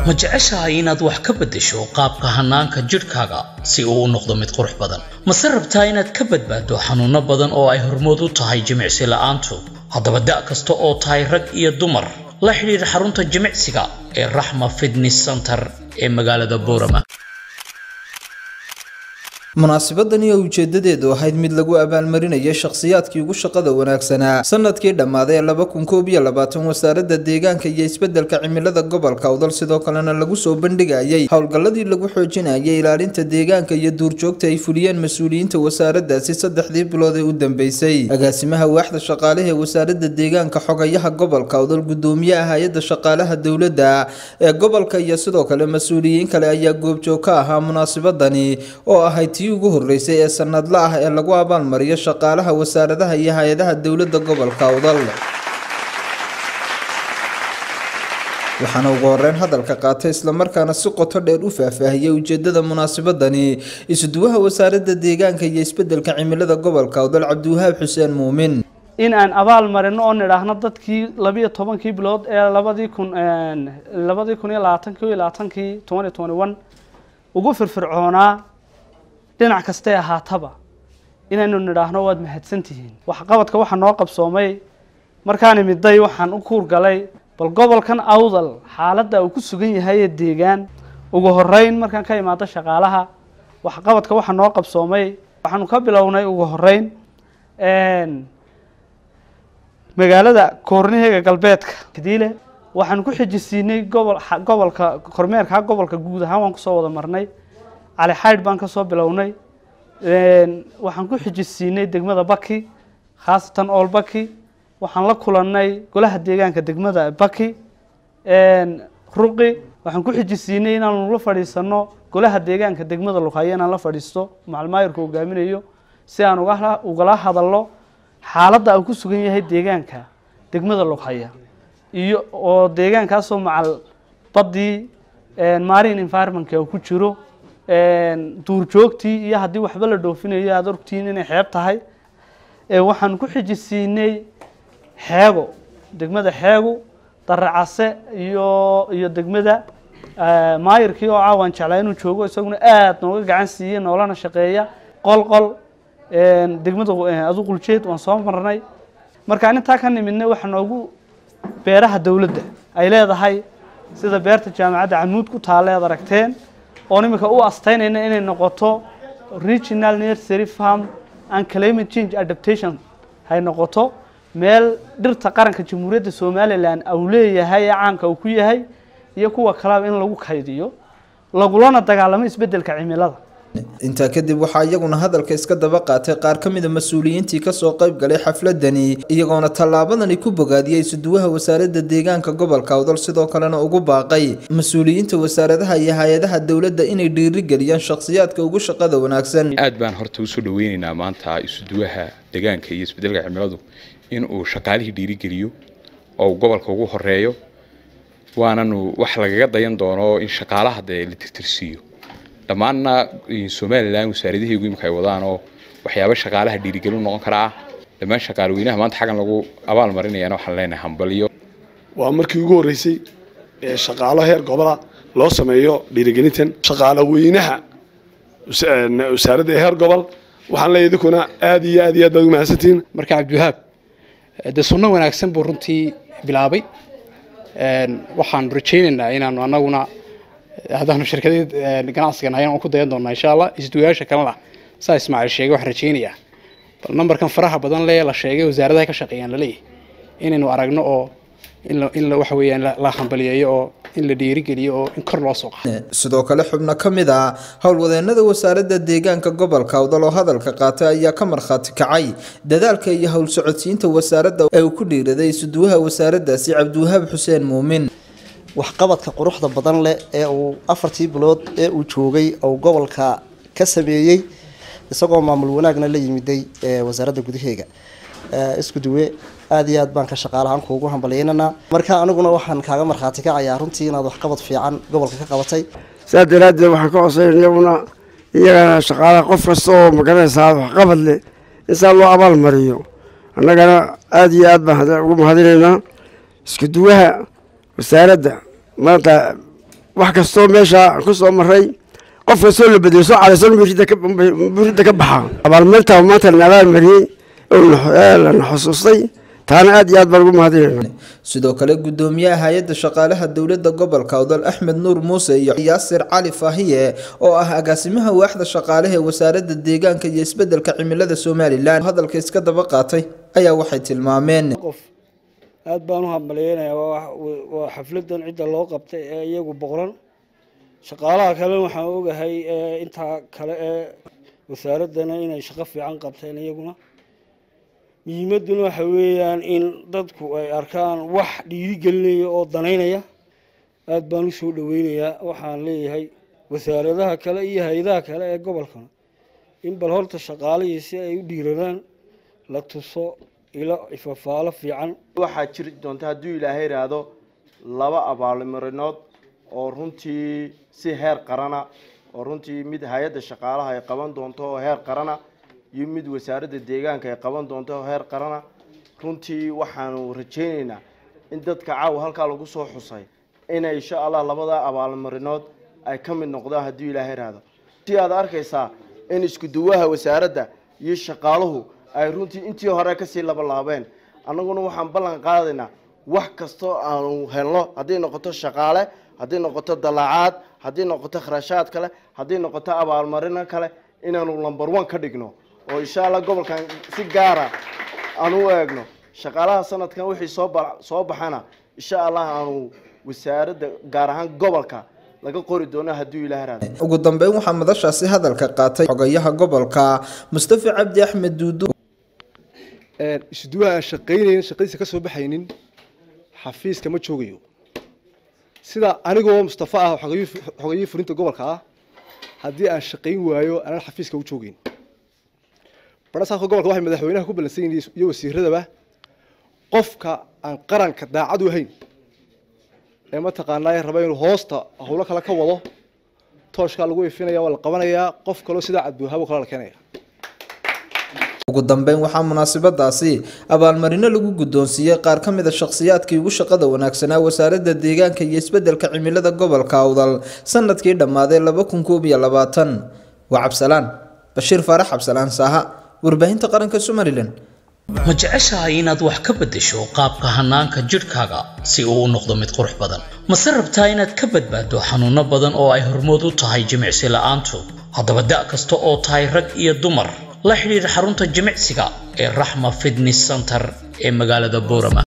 ma jeceshahay inaad wax ka beddesho qaabka hannaanka jidhkaaga si uu u noqdo mid qurux badan mase rabtaa inaad ka badbaaddo xanuunno badan oo ay hormood u tahay jimicsi la'aantu haddaba da' kasta oo tahay rag iyo dumar la xidhiir xarunta jimicsiga ee raxma fitness center ee magaalada boorama munaasabadani oo ujeedadeedu ahayd mid lagu abaalmarinayo shakhsiyaadkii ugu shaqada wanaagsanaa sanadkii dhammaaday ee laba kun koob iyo labaatan wasaaradda deegaanka iyo isbeddelka cimilada gobolka awdal sidoo kalena lagu soo bandhigayay howlgalladii lagu xoojinayay ilaalinta deegaanka iyo duurjoogta ay fuliyeen mas-uuliyiinta wasaaraddaasi saddexdii bilood ee u dambeysay agaasimaha waaxda shaqaalaha ee wasaaradda deegaanka xogayaha gobolka awdal gudoomiyaha hay-adda shaqaalaha dowladda ee gobolka iyo sidoo kale mas-uuliyiin kale ayaa goobjoog ka ahaa munaasabadani oo ahayd tii ugu horeysay ee sanadla ah ee lagu abaalmariyo shaqaalaha wasaaradaha iyo hay-adaha dowladda gobolka awdal waxaana ugu horeyn hadalka qaatay islamarkaana si qoto dheer u faahfaahiyey ujeedada munaasabadani isuduwaha wasaaradda deegaanka iyo isbeddelka cimilada gobolka awdal cabdiwahaab xuseen muumin in aan abaal marino oo nidhaahno dadkii labiyo tobankii bilood ee labadii kun labadii kun iyo labaatankii iyo labaatankii twenty twenty one ugu firfircoonaa dhinac kastay ahaataba inaynu nidhaahno waad mahadsantihiin waxqabadka waxaa noo qabsoomay markaan imiday waxaan u kuurgalay bal gobolkan awdal xaaladda uu ku sugan yahay ee deegaan ugu horeyn markaan ka imaado shaqaalaha waxqabadka waxaa noo qabsoomay waxaanu ka bilownay ugu horeyn magaalada koorniheega galbeedka kadiile waxaan ku xijisiinay gobol gobolka kormeerka gobolka guud ahaan waan kusoo wada marnay cali xaydh baan kasoo bilownay waxaan ku xijisiinay degmada baki khaasatan ool baki waxaan la kulanay golaha deegaanka degmada baki ruqi waxaan ku xijisiinay inaanu la fadhiisano golaha deegaanka degmada luqhayo inaan la fadhiisto macalmaayirka hogaaminayo si aan uga ugala hadalno xaaladda uu ku sugan yahay deegaanka degmada luqhaya iyo oo deegaankaasoo macal badii marine environmentka uu ku jiro duurjoogtii iyo haddii waxba la dhoofinayo aada ogtihiin inay xeeb tahay waxaan ku xijisiinay xeego degmada xeegu daracase iyo iyo degmada maayirkii oo caawan jeclaa inuu joogo isaguna aada nooga gacan siiyey noolana shaqeeya qolqol degmada aduquljeed waan soo marnay markaan intaa ka nimidnay waxaa noogu beeraha dowladda ay leedahay sida beerta jaamacadda camuud ku taalla ead aragteen oon iminka u astaynayna inay noqoto regional nursery farm and climate change adaptation hay noqoto meel dhirta qaranka jamhuuriyadda somalilan uu leeyahay ee caanka uu ku yahay iyo kuwa kaleba in lagu kaydiyo lagulana dagaalamo isbeddelka cimilada intaa kadib waxaa iyaguna hadalka iska daba qaatay qaar ka mida mas-uuliyiintii kasoo qayb galay xafladani iyagoona tallaabadani ku bogaadiyey isuduwaha wasaaradda deegaanka gobolka awdal sidoo kalena ugu baaqay mas-uuliyiinta wasaaradaha iyo hay-adaha dowladda inay dhiirigeliyaan shakhsiyaadka ugu shaqada wanaagsan aad baan horta usoo dhaweyneynaa maanta isuduwaha deegaanka iyo isbedelka cimiladu in uu shaqaalihii dhiirigeliyo oo gobolka ugu horeeyo waananu wax lagaga dayan doono in shaqaalaha dee la tirtirsiiyo dhammaanna somalilan wasaaradaheegu imika ay wadaan oo waxyaaba shaqaalaha dhiirigelin noqon kara ah dhammaan shaqaalweynaha maanta xaggan lagu abaal marinayana waxaan leenahay hambaliyo waa markii ugu horreysay ee shaqaalo heer gobola loo sameeyo dhiirigelintan shaqaalaweynaha wasaaradda heer gobol waxaan leeyahay idinkuna aad iyo aad iyo aad baad ugu mahadsantihiin marka cabdiwahaab dee sunno wanaagsan buu runtii bilaabay waxaan rajaynaynaa inaanu annaguna haddaanu shirkadeed ganacsigan hayan aan ku dayan doonaa insha allah isduwayaasha kalena saa ismaaciil sheegay waxaan rajaynayaa bal nambarkan faraha badan lee la sheegay wasaaradaha ka shaqeeyaan laleeyahay inaynu aragno oo in waxa weeyaan la hambaliyeeyo oo in la dhiirigeliyo oo in kor loo soo qaado sidoo kale xubno ka mid ah howlwadeenada wasaaradda deegaanka gobolka awdal oo hadalka qaatay ayaa ka markhaati kacay dadaalka iyo howl socodsiinta wasaaradda ee uu ku dhiiraday isuduwaha wasaaraddaasi cabdiwahaab xuseen muumin waxqabadka quruxda badan leh ee uu afartii bilood ee uu joogay oo gobolka ka sameeyey isagoo maamul wanaagna la yimiday wasaaradda gudaheega isku duwe aada iyo aad baan ka shaqaalahaan kuugu hambalyeynanaa marka aniguna waxaan kaaga markhaati kacayaa runtii inaad waxqabad fiican gobolka ka qabatay saa daraaddeed waxaan ka codsay iyaguna iyagana shaqaalaha qof kasta oo magaranaysaa waxqabad leh in saa loo abaal mariyo annagana aada iyo aad baan ugu mahadinaynaa isku duwaha wasaaradda maanta wax kastoo meesha ku soo maray qof kastoo la bedelo soo cadaysan buuridda ka baxa abaalmarinta maanta la abaalmariyey lana xusuustay taana aad iyo aad baan ugu mahadinayna sidoo kale gudoomiyaha hay-adda shaqaalaha dowladda gobolka awdal axmed nuur muuse iyo yaasir cali faahiye oo ah agaasimaha waaxda shaqaalaha ee wasaaradda deegaanka iyo isbedelka cimilada somalilan hadalka iska daba qaatay ayaa waxay tilmaameen qof aad baan u hambalyeynaya waa xafladan cidda loo qabtay ee iyagu boqoran shaqaalaha kale waxaan ogahay intaa kale ee wasaaraddana inay shaqo fiican qabteen iyaguna muhiimadduna waxa weeyaan in dadku ay arkaan wax dhiirigelinaya oo danaynaya aada baan u soo dhaweynayaa waxaan leeyahay wasaaradaha kale iyo hay-adaha kale ee gobolkana in bal horta shaqaalihii si ay u dhiiradaan la tuso ilo ifafaalo fiican waxaa jiri doonta hadduu ilaahay idhaahdo laba abaalmarinood oo runtii si heer qarana oo runtii mid hay-adda shaqaalaha ay qaban doonto oo heer qarana iyo mid wasaaradda deegaanka ay qaban doonto oo heer qarana runtii waxaanu rajaynaynaa in dadka caawa halkaa lagu soo xusay inay insha allah labada abaalmarinood ay ka mid noqdaan hadduu ilaahay idhaahdo si aad arkaysaa in isku duwaha wasaaradda iyo shaqaaluhu ay runtii intii hore kasii labalaabeen annaguna waxaan ballan qaadaynaa wax kastoo aanu helno hadday noqoto shaqaale hadday noqoto dallaacaad hadday noqoto kharashaad kale hadday noqoto abaalmarino kale inaanu number one ka dhigno oo insha allah gobolkan si gaara aan u eegno shaqaalaha sanadkan wixii soo soo baxana insha allah aanu wasaaradda gaar ahaan gobolka laga qori doono hadduu ilaah raado ugu dambeyn waxaa madashaasi hadalka qaatay xogayaha gobolka mustafa cabdi axmed duudu isuduwaha aan shaqaynayn shaqadiisa ka soo baxaynin xafiiska ma joogayo sida anigoo mustafa ah xogayihii fulinta gobolka ah haddii aan shaqayn waayo anaan xafiiska u joogeyn barasaafka gobolka waxay madaxweynaha ku ballansan yihiin iyo wasiiradaba qofka aan qaranka daacad u ahayn ee mataqaanaa raba inuu hoosta howlo kale ka wado tooshkaa lagu ifinaya waa la qabanayaa qof kaloo sidaa cadbuuhabo kale la keenaya ugu dambeyn waxaa munaasabadaasi abaalmarino lagu guddoonsiiyey qaar ka mid a shakhsiyaadkii ugu shaqada wanaagsanaa wasaaradda deegaanka iyo isbedelka cimilada gobolka awdal sanadkii dhammaaday laba kun koob iyo labaatan waa cabsalaan bashiir faarax cabsalaan saaha warbaahinta qaranka somalilan ma jeceshahay inaad wax ka beddesho qaabka hannaanka jidhkaaga si uu u noqdo mid qurux badan mase rabtaa inaad ka badbaaddo xanuunno badan oo ay hormood u tahay jimicsi la'aantu haddaba da' kasta oo tahay rag iyo dumar la xidhiidh xarunta jimicsiga ee raxma fitness center ee magaalada boorama